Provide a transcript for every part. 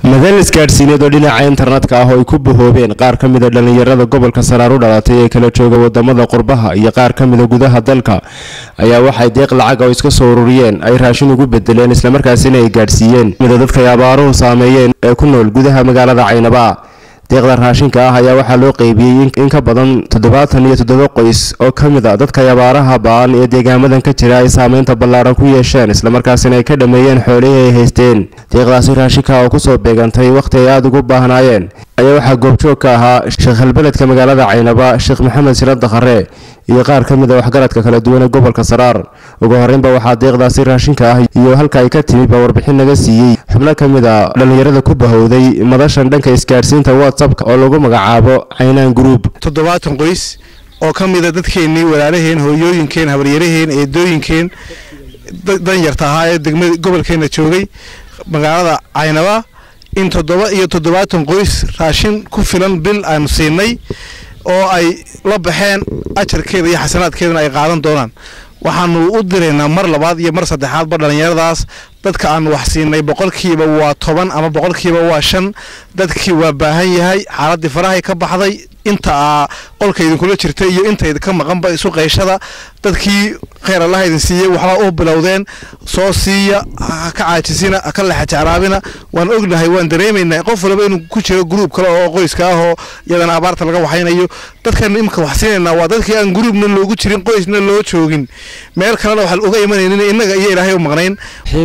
madal isgaadhsiineed oo dhinaca internetka ah oo ay ku bahoobeen qaar ka mida dhallinyarada gobolka saraar u dhalatay ee kala jooga wadamada qurbaha iyo qaar ka mida gudaha dalka ayaa waxay deeq lacag oo iska soo ururiyeen ay raashin ugu bedeleen islamarkaasina ay gaadhsiiyeen mida dadkay abaaruhu saameeyeen ee ku nool gudaha magaalada caynaba deeqda raashinka ah ayaa waxaa loo qeybiyey in ka badan toddobaatan iyo toddoba qoys oo ka mid a dadkay abaaraha ba-an ee deegaamadan ka jira ay saameynta ballaaran ku yeesheen islamarkaasina ay ka dhameeyeen xoolihii ay haysteen deeqdaasi raashinka oo kusoo beegantay wakhti ay aada ugu baahnaayeen ayaa waxaa goobjoog ka ahaa sheekh halbeledka magaalada caynaba sheekh maxamed sirad dakhare iyo qaar ka mid a waxgaradka kala duwan ee gobolka saraar ugu horreynba waxaa deeqdaasi raashinka ah iyo halka ay ka timid baa warbixin naga siiyey xubno ka mid a dhallinyarada ku bahowday madashan dhanka isgaadhsiinta whatsappka oo lagu magacaabo caynaan group toddobaatan qoys oo ka mida dadkeennii walaalaheen hooyooyinkeen habaryaraheen eedooyinkeen danyarta ahaa ee degmada gobolkeenna joogay magaalada caynaba in toddoba iyo toddobaatan qoys raashin ku filan bil aanu siinay oo ay la baxeen ajarkeeda iyo xasanaadkeedana ay qaadan doonaan waxaanu u diraynaa mar labaad iyo mar saddexaadba dhallinyaradaas dadka aanu wax siinay boqolkiiba waa toban ama boqolkiiba waa shan dadkii waa baahan yahay xaaladii farahay ka baxday inta qolka idinkula jirta iyo inta idinka maqanba isu qayshada dadkii kheyr allaha idin siiyey waxbaa u bilowdeen soo siiya ha ka caajisina ha ka lexajacraabina waan ognahay waan dareemaynaa qof walba inuu ku jiro gruub kale oo qoyska ah oo iyadana abaarta laga waxaynayo dadkan imika wax siinaynaa waa dadkii aan gruubna loogu jirin qoysna loo joogin meel kalena waxaan uga imanaynin innaga iyo ilaahay u maqnayn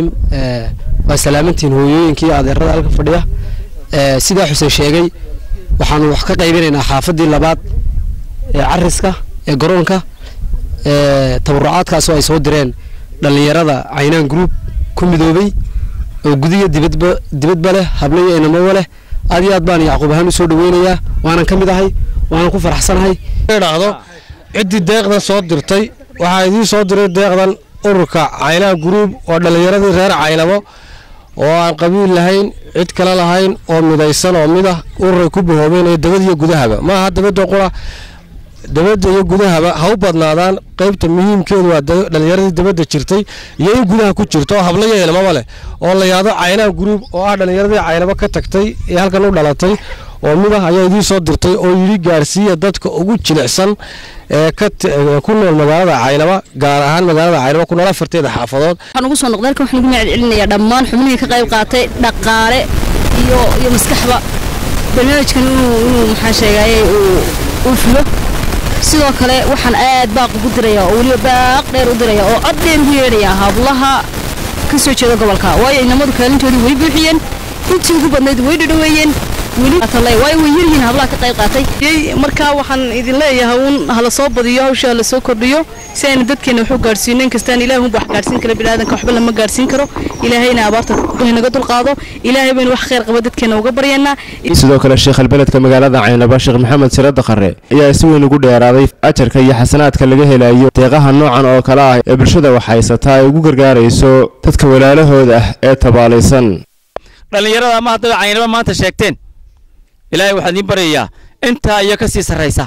waa salaamantiin hooyooyinkii adeerada halka fadhiya sidaa xuseen sheegay waxaanu wax ka qaybinaynaa xaafadii labaad ee cariska ee garoonka tabarucaadkaasoo ay soo direen dhallinyarada caynaan group ku midoobay oo gudiya dibadba dibadba leh hablayo inamaba leh aad iyo aad baan yacquub ahaan u soo dhaweynayaa waanan ka mid ahay waanan ku faraxsanahay dhacdo ciddii deeqdan soo dirtay waxaa idiin soo diray deeqdan ururka caynaan group oo dhallinyaradii reer caynabo oo aan qabiil lahayn cid kale lahayn oo midaysan oo mid ah ururay ku bahoobeen ee dabad iyo gudahaba maaha dabadda qura dabadda iyo gudahaba ha u badnaadaan qaybta muhiimkeedu waa dhallinyaradii dabadda jirtay iyo in gudaha ku jirto oo habla yeelmaba leh oo la yaado caynaan gruub oo ah dhallinyaradii caynabo ka tagtay ee halkan u dhalatay oo mid ah ayaa idiin soo dirtay oo yidhi gaarsiiya dadka ugu jilicsan ee ku nool magaalada caynaba gaar ahaan magaalada caynaba ku nool afarteeda xaafadood waxaan ugu soo noqday halkan waxaan ugu mahad celinayaa dhammaan xubnihii ka qayb qaatay dhaqaale iyo iyo maskaxba barnaamijkan inuu inuu maxaa sheegayay uu uu fulo sidoo kale waxaan aad baaq ugu dirayaa oo weliba baaq dheer u diraya oo cod dheer ugu yeedhayaa hablaha ka soo jeeda gobolka waayo inamadu kaalintoodii way buuxiyeen intii ugu badnayd way dhadhaweeyeen way yaryihiin hablaha ka qayb qaatay markaa waxaan idin leeyahay uun hala soo badiyo hawsha hala soo kordhiyo si aynu dadkeena wax u gaadhsiino inkastaan ilaah unba wax gaadhsiin kara biniaadanka waxba lama gaadhsiin karo ilaahayna abaarta naga dulqaado ilaahay baynu wax khayr qaba dadkeena uga baryanaa sidoo kale sheekh halbeledka magaalada caynaba sheekh maxamed sire dakhare ayaa si weyn ugu dheeraaday ajarka iyo xasanaadka laga helayo deeqaha noocan oo kale ah ee bulshada wax haysataa ay ugu gargaarayso dadka walaalahooda ah ee tabaalaysan dhallinyarada ama haddaba caynaba maanta sheegteen ilaahay waxaan idiin baryayaa intaa iyo ka sii sarraysa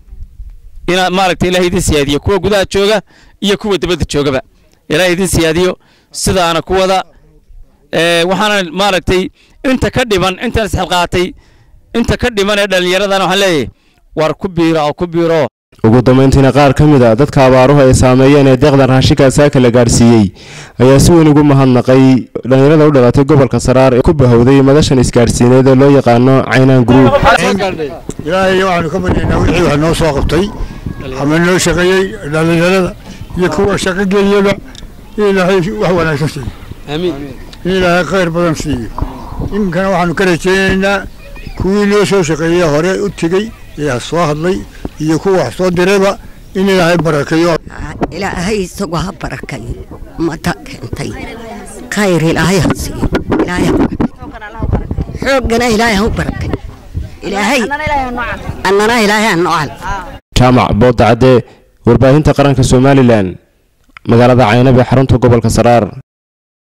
inaad maaragtay ilahay idin siyaadiyo kuwa gudaha jooga iyo kuwa dibadda joogaba ilaahay idin siyaadiyo sidaana ku wada waxaana maaragtay inta ka dhiman intaan isxilqaatay inta ka dhiman ee dhallinyaradana waxaan leeyahay war ku biira oo ku biiro ugu dambayntiina qaar ka mid a dadka abaaruhu ay saameeyeen ee deeqdan raashinka saaka la gaadhsiiyey ayaa si weyn ugu mahadnaqay dhallinyarada u dhalatay gobolka saraar ee ku bahowday madashan isgaadhsiineed oo loo yaqaano caynaan group ilaahay waxaanu ka baryaynaa wixii wax noo soo qabtay ama noo shaqeeyey dhallinyarada iyo kuwa shaqo geliyaba in ilaahay wax wanaagsan siiyo in ilaahay khayr badan siiyo iminkana waxaanu ka rajeynaynaa kuwii noo soo shaqeeyey hore u tegey ee soo hadlay iyo kuwa wax soo dirayba in ilaahay barakeeyo ilaahay isagoo ha barakayo mata keentay khayr ilaahay ha siiyo ilaahay ha xooggana ilaahay ha u barakay ilaahay annana ilaahay ha nocal jaamac boodda cadde warbaahinta qaranka somalilan magaalada caynab ee xarunta gobolka saraar